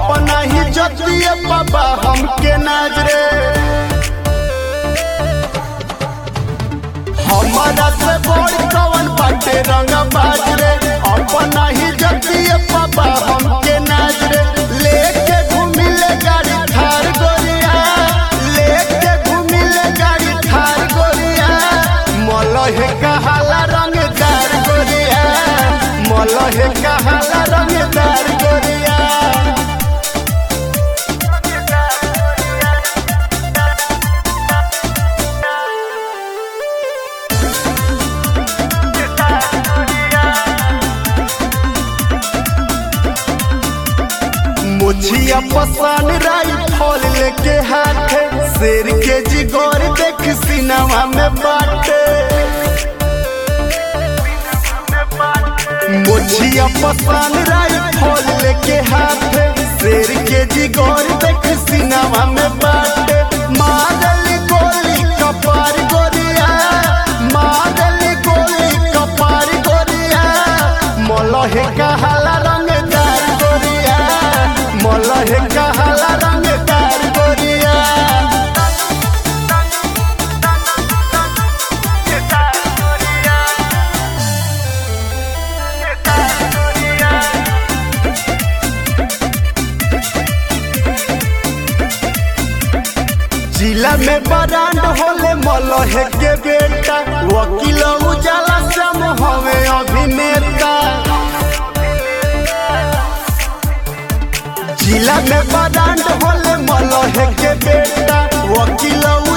अपना ही जतिए बाबा हमके नजरे हमारा से बड़ कवन बाटे रंग बाजरे अपना ही जतिए बाबा हमके नजरे लेके घूमिले गाड़ी थार गोरिया लेके घूमिले गाड़ी थार गोरिया मलहे कहाला रंगदार गोरिया मलहे कहाला रंगदार गोरिया मुछिया पसान राई फल लेके हाथे शेर के जिगोर देख सिनेमा में बाटे मुछिया पसान राई फल लेके हाथे शेर के जिगोर देख सिनेमा में बाटे मादल गोली कपार गोरिया मादल गोली कपार गोरिया मलहे कहाला रंगदार गोरिया मलहे कहाला रंगदार गोरिया जिला में बरांड होले मलहे के बेटा वकील उजाला सम हवे अभिनेता जिला में बरांड होले मलहे के बेटा वकील